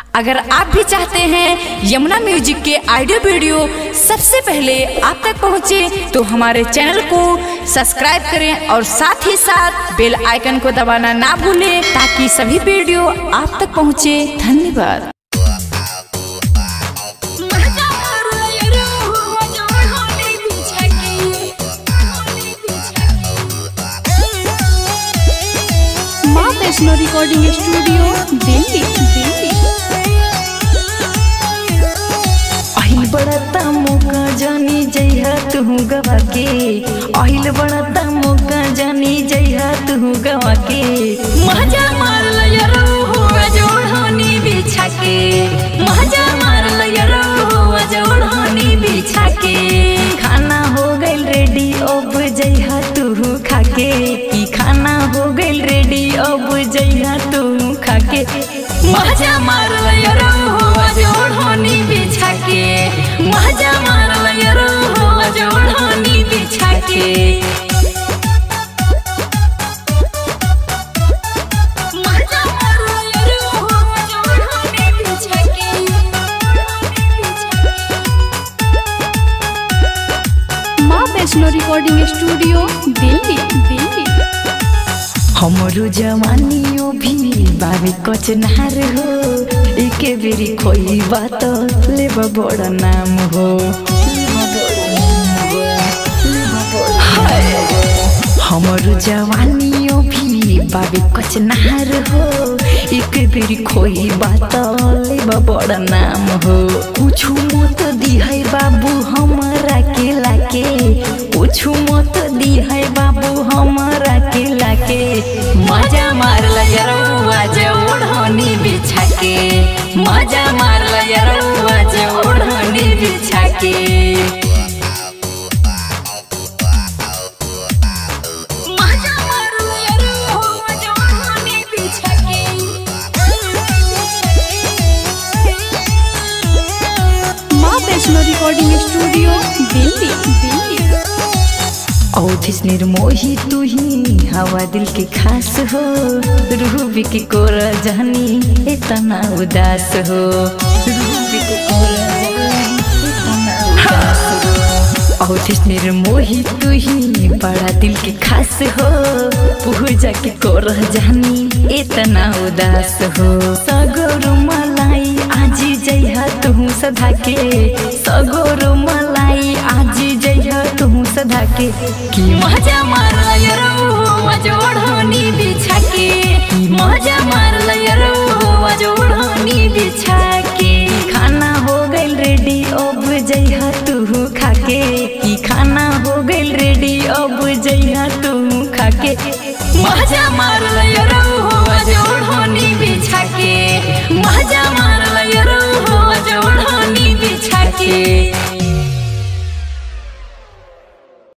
अगर आप भी चाहते हैं यमुना म्यूजिक के ऑडियो वीडियो सबसे पहले आप तक पहुंचे तो हमारे चैनल को सब्सक्राइब करें और साथ ही साथ बेल आइकन को दबाना ना भूलें ताकि सभी वीडियो आप तक पहुंचे धन्यवाद माँ वैष्णो रिकॉर्डिंग स्टूडियो दिल्ली दिल्ली अहिल बड़ता मौका जानी जइहा तू गवा के अहिल बड़ता मौका जानी जइहा तू गवा के मजा मार लया हुआ जोड़नी बिछा के मजा मार लया हुआ जोड़नी बिछा के खाना हो गइल रेडी अब जइहा तू खाके ई खाना हो गइल रेडी अब जइहा तू खाके मजा मार लया हुआ जोड़नी बिछा के मजा मार लया हुआ जोड़नी बिछा के मजा मार लया हुआ जोड़नी बिछा के माँ वैष्णो रिकॉर्डिंग स्टूडियो दिल्ली दिल्ली हमरो जवानियो भी बाबे कचनार हो एके बेरी खोई बात लेब बड़ नाम हो हमरो जवानियो भी बाबे कचनार हो एक बेरी खोई बात लेब बड़ नाम हो कुछु मत दिहै बाबू हमरा के लाके कुछु मत दिहै बाबू हमरा के लाके मजा मार लया रउआ जे ओढ़नी बिछा के मजा मार लया रउआ जे ओढ़नी बिछा के मजा मार लया रउआ जे ओढ़नी बिछा के माँ वैष्णो रिकॉर्डिंग स्टूडियो दिल्ली दिल्ली औथिस निर्मोही तू ही हवा दिल के खास हो रूबी के कोर जानी इतना उदास हो रूबी के कोर जानी इतना उदास हो औथिस निर्मोही तू ही बड़ा दिल के खास हो पूजा के कोर जानी इतना उदास हो सगोरु मलाई आज जइहा तू सधा के सगोरु मलाई आज जइहा तू सधा के की मजा मार लया रउआ जे ओढ़नी बिछा के मजा मार लया रउआ जे ओढ़नी बिछा के खाना हो गइल रेडी अब जइहा तू खाके ई खाना हो गइल रेडी अब जइहा तू खाके मजा मार लया रउआ जे ओढ़नी बिछा के मजा